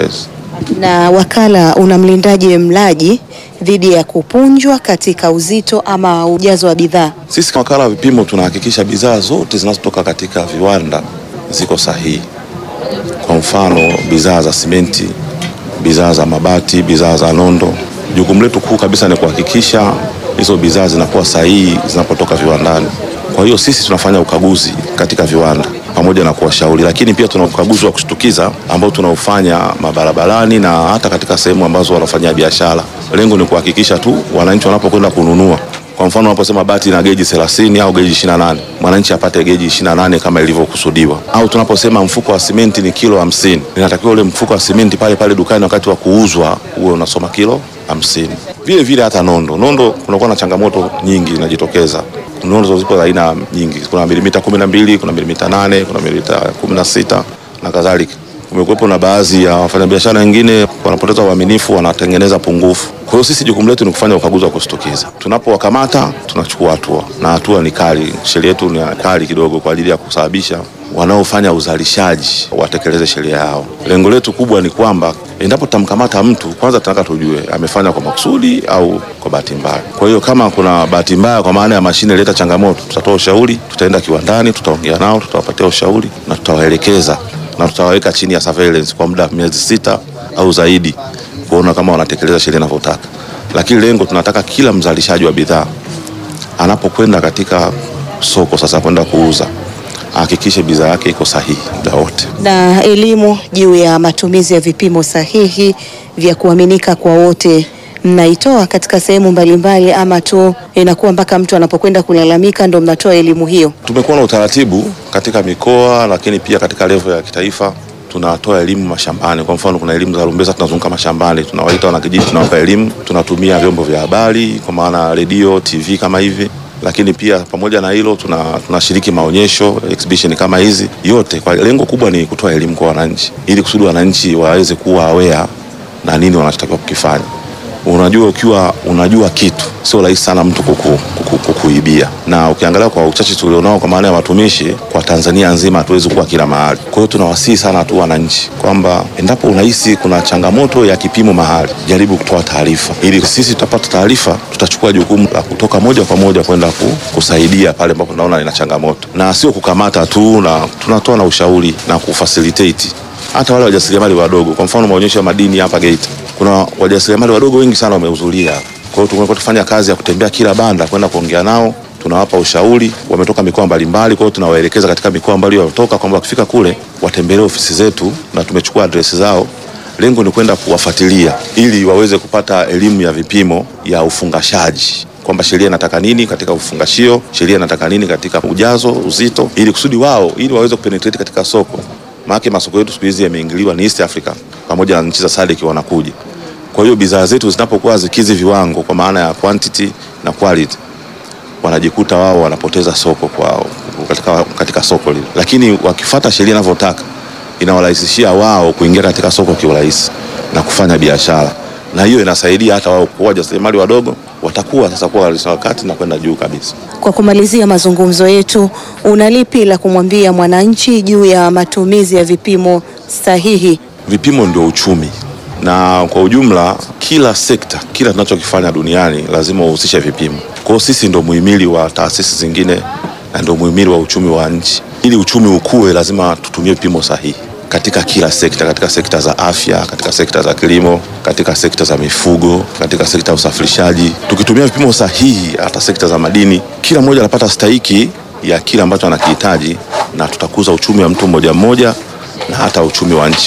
Yes. Na wakala unamlindaje mlaji dhidi ya kupunjwa katika uzito ama ujazo wa bidhaa? Sisi kama wakala wa vipimo tunahakikisha bidhaa zote zinazotoka katika viwanda ziko sahihi. Kwa mfano, bidhaa za simenti, bidhaa za mabati, bidhaa za nondo. Jukumu letu kuu kabisa ni kuhakikisha hizo bidhaa zinakuwa sahihi zinapotoka viwandani. Kwa hiyo sisi tunafanya ukaguzi katika viwanda pamoja na kuwashauri, lakini pia tuna ukaguzi wa kushtukiza ambao tunaufanya mabarabarani na hata katika sehemu ambazo wanafanyia biashara. Lengo ni kuhakikisha tu wananchi wanapokwenda kununua kwa mfano unaposema bati na geji 30 au geji 28, mwananchi apate geji 28 kama ilivyokusudiwa. Au tunaposema mfuko wa simenti ni kilo 50, inatakiwa ule mfuko wa simenti pale pale dukani wakati wa kuuzwa uwe unasoma kilo 50. Vile vile hata nondo, nondo kunakuwa na changamoto nyingi inajitokeza. Nondo zipo za aina nyingi, kuna milimita 12, kuna milimita 8, kuna milimita 16 na kadhalika. Kumekuwepo na baadhi ya wafanyabiashara wengine wanapoteza uaminifu, wanatengeneza pungufu. Kwa hiyo sisi jukumu letu ni kufanya ukaguzi wa kushtukiza. Tunapowakamata tunachukua hatua, na hatua ni kali. Sheria yetu ni kali kidogo kwa ajili ya kusababisha wanaofanya uzalishaji watekeleze sheria yao. Lengo letu kubwa ni kwamba endapo tutamkamata mtu, kwanza tunataka tujue amefanya kwa makusudi au kwa bahati mbaya. Kwa hiyo kama kuna bahati mbaya, kwa maana ya mashine ileta changamoto, tutatoa ushauri, tutaenda kiwandani, tutaongea nao, tutawapatia ushauri na tutawaelekeza na tutawaweka chini ya surveillance kwa muda wa miezi sita au zaidi kuona kama wanatekeleza sheria inavyotaka. Lakini lengo tunataka kila mzalishaji wa bidhaa anapokwenda katika soko sasa kwenda kuuza ahakikishe bidhaa yake iko sahihi muda wote. Na elimu juu ya matumizi ya vipimo sahihi vya kuaminika kwa wote mnaitoa katika sehemu mbalimbali, ama tu inakuwa mpaka mtu anapokwenda kulalamika ndo mnatoa elimu hiyo? Tumekuwa na utaratibu katika mikoa, lakini pia katika level ya kitaifa tunatoa elimu mashambani. Kwa mfano, kuna elimu za rumbeza, tunazunguka mashambani, tunawaita wanakijiji, tunawapa elimu. Tunatumia vyombo vya habari kwa maana redio, TV kama hivi, lakini pia pamoja na hilo tuna tunashiriki maonyesho exhibition kama hizi yote, kwa lengo kubwa ni kutoa elimu kwa wananchi, ili kusudi wananchi waweze kuwa aware na nini wanachotakiwa kukifanya. Unajua, ukiwa unajua kitu sio rahisi sana mtu kuku, kuku, kukuibia. Na ukiangalia kwa uchache tulionao kwa maana ya watumishi kwa Tanzania nzima, hatuwezi kuwa kila mahali. Kwa hiyo tunawasihi sana tu wananchi kwamba endapo unahisi kuna changamoto ya kipimo mahali, jaribu kutoa taarifa, ili sisi tutapata taarifa, tutachukua jukumu la kutoka moja kwa moja kwenda ku, kusaidia pale ambapo tunaona ina changamoto, na sio kukamata tu, na tunatoa na ushauri na kufacilitate hata wale wajasiriamali wadogo. Kwa mfano maonyesho ya madini hapa Geita, kuna wajasiriamali wadogo wengi sana wamehudhuria. Kwa hiyo tumekuwa tufanya kazi ya kutembea kila banda kwenda kuongea nao, tunawapa ushauri. Wametoka mikoa mbalimbali, kwa hiyo tunawaelekeza katika mikoa mbali wametoka, kwamba wakifika kule watembelee ofisi zetu na tumechukua adresi zao. Lengo ni kwenda kuwafuatilia ili waweze kupata elimu ya vipimo ya ufungashaji kwamba sheria inataka nini katika ufungashio, sheria inataka nini katika ujazo, uzito, ili kusudi wao ili waweze kupenetrate katika soko maana masoko yetu siku hizi yameingiliwa ni East Africa pamoja na nchi za SADC wanakuja. Kwa hiyo bidhaa zetu zinapokuwa zikizi viwango kwa maana ya quantity na quality, wanajikuta wao wanapoteza soko kwa katika, katika soko lile, lakini wakifata sheria inavyotaka inawarahisishia wao kuingia katika soko kiurahisi na kufanya biashara, na hiyo inasaidia hata wao kuwa wajasiriamali wadogo watakuwa sasa kuwa wakati na kwenda juu kabisa. Kwa kumalizia mazungumzo yetu, una lipi la kumwambia mwananchi juu ya matumizi ya vipimo sahihi? Vipimo ndio uchumi, na kwa ujumla kila sekta, kila tunachokifanya duniani lazima uhusishe vipimo. Kwa hiyo sisi ndio muhimili wa taasisi zingine na ndio muhimili wa uchumi wa nchi. Ili uchumi ukue, lazima tutumie vipimo sahihi katika kila sekta, katika sekta za afya, katika sekta za kilimo, katika sekta za mifugo, katika sekta ya usafirishaji. Tukitumia vipimo sahihi, hata sekta za madini, kila mmoja anapata stahiki ya kile ambacho anakihitaji, na tutakuza uchumi wa mtu mmoja mmoja na hata uchumi wa nchi.